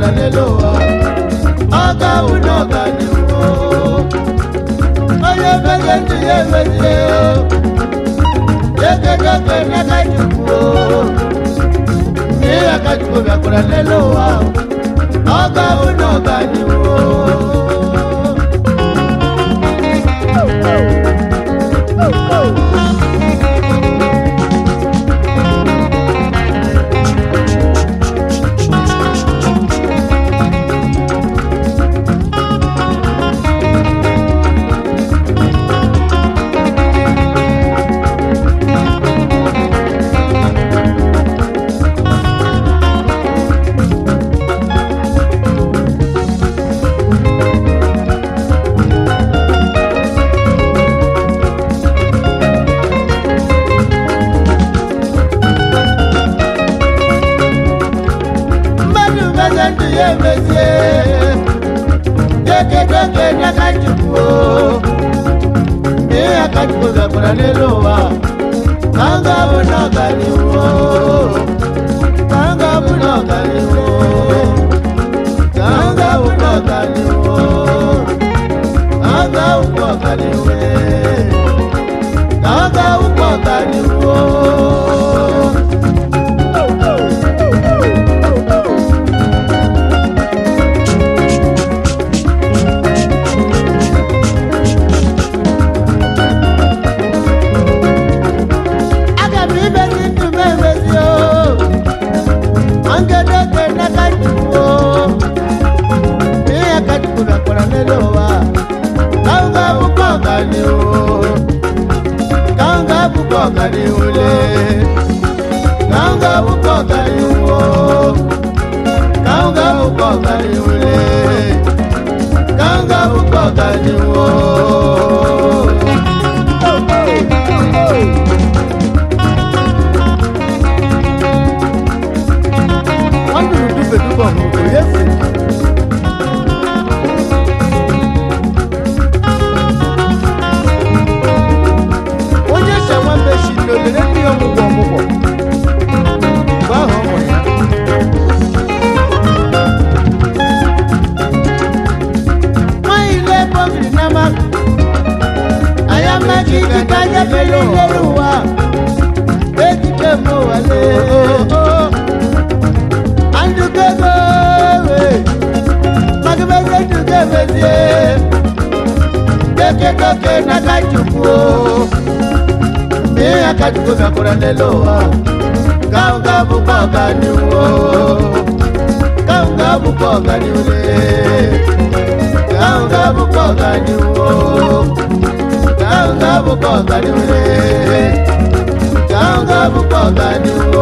bịakwara n'elu ụwa ọ ga-awụ na ọganihu onye meze ndụ ya emezie ekedoke n'aka chukwu ihe aka chukwu bịakwara n'elu ụwa ọ ga-awụ na ọganihu mmadụ meze ndụ ya emezie ekedoke n'aka chukwu ihe aka chukwu bịakwara n'elu ụwa ka m ga-abụ na ọganihu ka m ga-abụ na ọganihu ka m ga-abụ na ọganihu ka m ga-abụ na ọganihu ka m ga-abụ na ọganihu aga m imezi ndụ m emezi o ngedoke n'aka chukwu ihe ka chukwu bịakwara n'elu ụwa ka m ga-abụkwa ọganihu ka m ga-abụkwa ọganihu le ka m ga-abụkwa ọganihu ka m ga-abụkwa ọganihu le ka m ga-abụkwa ọganihu wọ́n dùn dúpẹ́ dúpọ̀ mọ̀ kò yẹ sí. onye ṣẹ̀wá mẹ́sì ní olèrè ní ọmụgwọ ọmụgwọ mgbe ahụ ọ mụrụ ya. nwanyị ile ebe o biri n'ama anyị amaghị iji ka anya bere n'elu ụwa ejike m ụwa lee andukego magibeze ndugebezie kekekoke nakachukwu ihe akachukwu bịakwara n'elu ụwa ka m ga-abụkwa ọganihu ka m ga-abụkwa ọganihu ka m ga-abụkwa ọganihu ka m ga-abụkwa ọganihu ka m ga-abụkwa ọganihu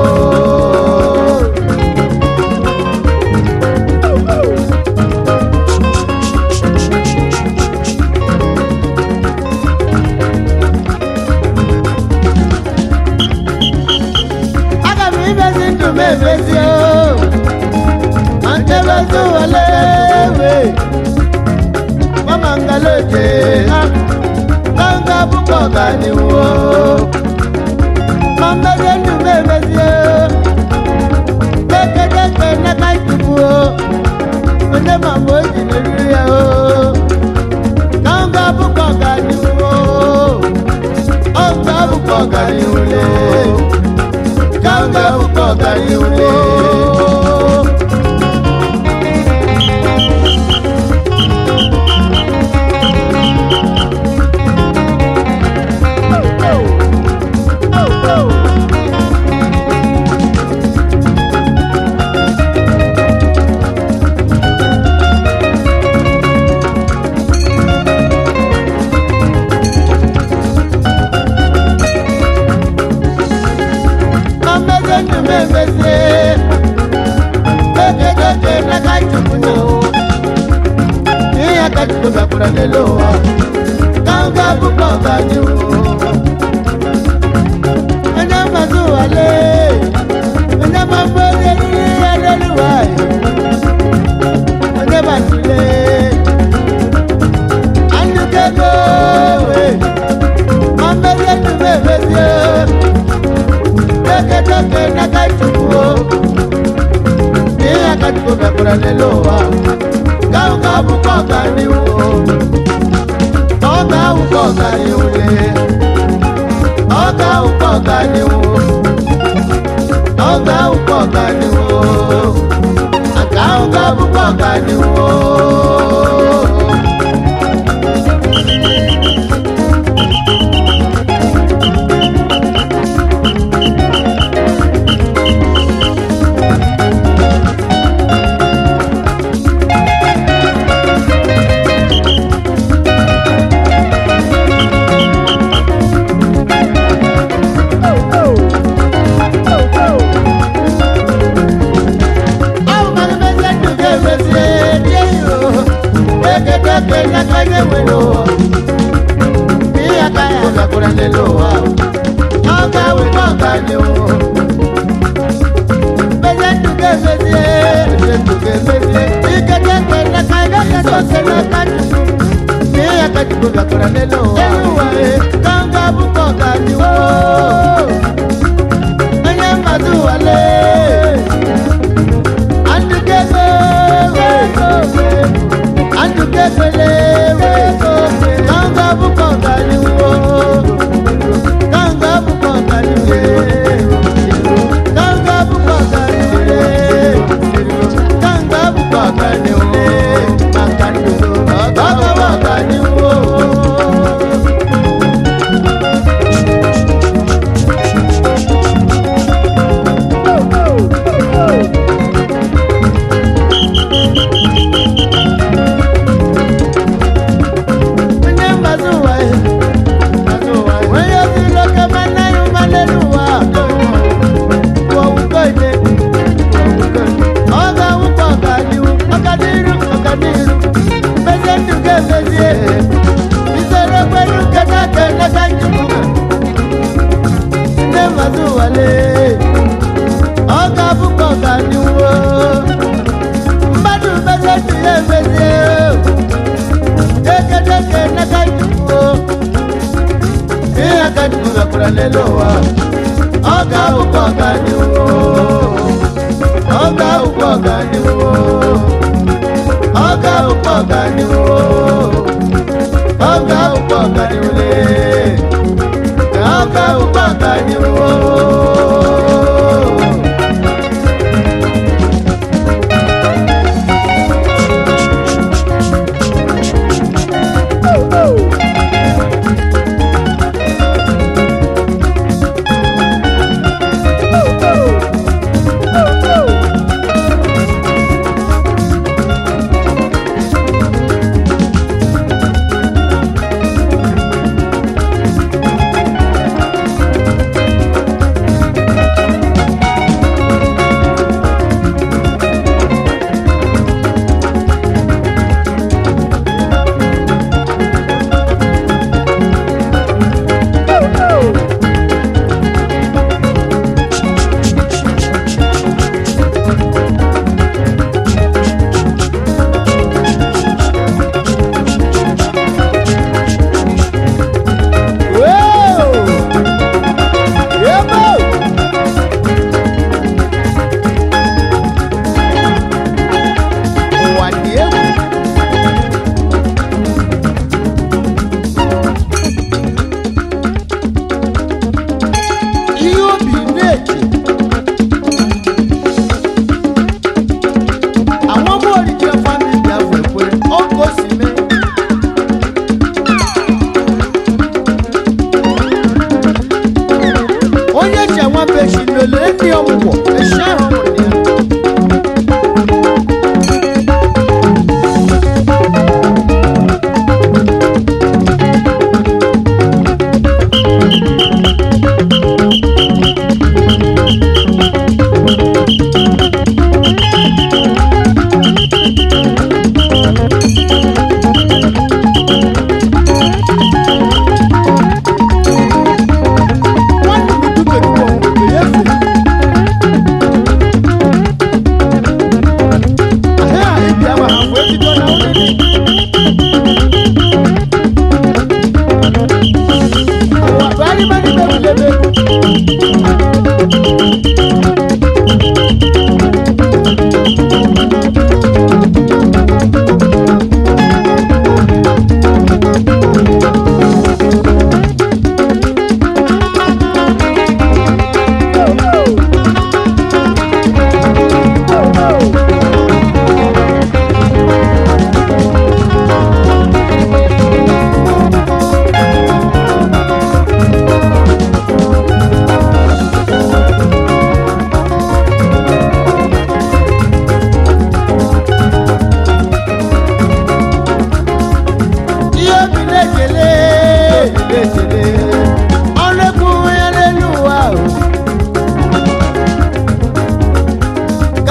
aga m imezi ndụ m emezi o ma ntebezi wale we mama ngaloje ha ka m ga-abụkwa ọganihu o ma mmezi ndụ m emezi o kekedekpe n'aka chukwu o onye ma mgbe o ji meriri ya o ka m ga-abụkwa ọganihu o ọ ga-abụkwa ọganihu le kanga ukogaliule Mameze ndume meze ọganihu ọga ụkwụ ọganihu aka ahụ ga-abụkwa ọganihu Onye mmadụ wale Andukego, andukekele, kanga buko kaliwo, kanga buko kaliwe, kanga buko kaliwe, kanga buko kaliwe, makandulo, kanga buko kaliwo. Onye mgbasa ụwa ya, onye osiri oke mana ya ụmalelu ụwa, kwuo ụkọ ide, ọ ga-awụkwa ọganihu, ọganihu, ọganihu, mmezie ndụ ga-emezie, isoro kwenu nketa ka eleta njikwa. Ndị mgbasa ụwa lee, ọ ga-abụkwa ọganihu, mmadụ mezie ndụ ya emezie. Dekedeke n'akajụkwuo ihe akajụkwu gakwara n'elu ụwa ọ ga-awụkwa ọganihu ọ ga-awụkwa ọganihu ọ ga-awụkwa ọganihu ọ ga-awụkwa ọganihu lee ọ ga-awụkwa ọganihu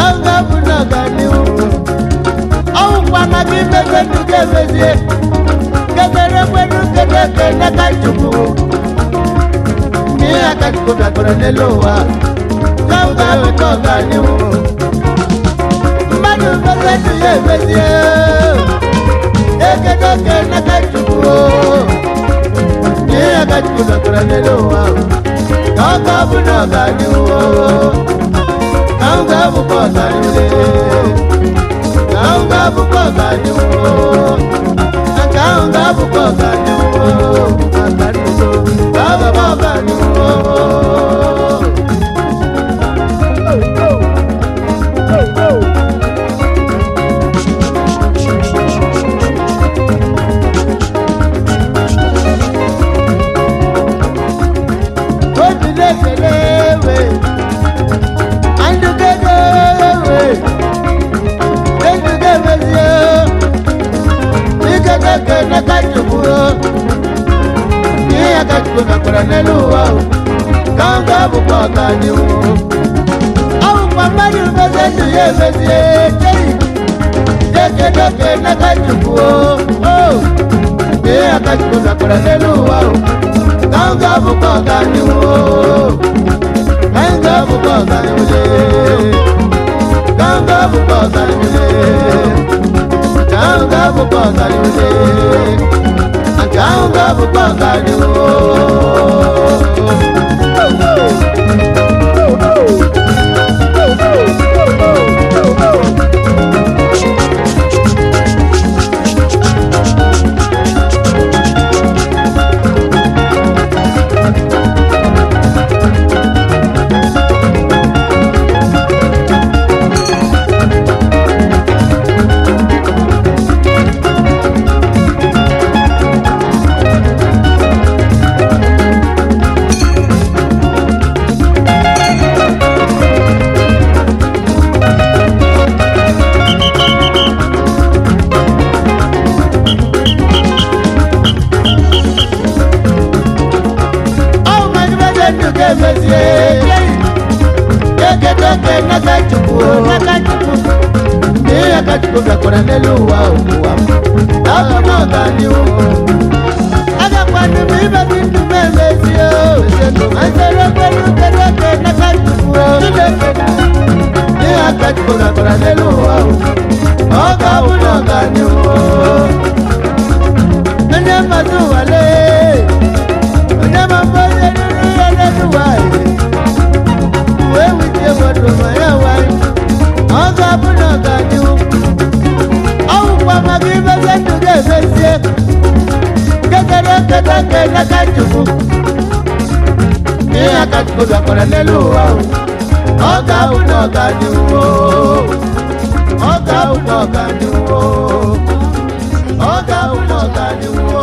ka m ga-abụ n'ọganihu ọwụkwana gị meze ndụ ga-emezie kedere kwenu kedeke n'aka chukwu n'ihe aka chukwu bịakwara n'elu ụwa ka m ga-abụ n'ọganihu mmadụ meze ndụ ya emezie ekedeke n'aka chukwu n'ihe aka chukwu bịakwara n'elu ụwa ka ọ ga-abụ n'ọganihu ka m ga-abụkwa ọganihu ka m ga-abụkwa ọganihu nke ahụ ga-abụkwa ọganihu ọganihu ga-abụkwa ọganihu obi na-ekele ewe andụgede ewe ejuge emezie ikedeke n'aka chukwu ihe aka chukwu mekwara n'elu ụwa ka m ga-abụkwa ọganihu ọ bụkwa mmadụ meze ndụ ya emezie chei ekedeke n'aka chukwu ihe aka chukwu mekwara n'elu ụwa ka m ga-abụkwa ọganihu ka m ga-abụkwa ọganihu ka m ga-abụkwa ọganihu ka m ga-abụkwa ọganihu nke ahụ ga-abụkwa ọganihu ọ mmadụ meze ndụ ga-emezie ekedeke n'aka chukwu n'aka chukwu ihe aka chukwu bịakwara n'elu ụwa ụwa m abụ n'ọganihu agakwanụ m imezi ndụ m emezie azere kwenu kedeke n'aka chukwu chineke ihe aka chukwu bịakwara n'elu ụwa ọ ga-abụ n'ọganihu onye mmadụ wale onye mambo onye ruru ya n'elu nwanyị wee witie wadoro ma ya nwanyị ọ ga-abụ na ọganihu ọ bụkwa maka imezi ndụ ga-emezie kedere kedeke n'aka chukwu ihe aka chukwu bịakwara n'elu ụwa ọ ga-abụ na ọganihu ọ ga-abụ na ọganihu ọ ga-abụ na ọganihu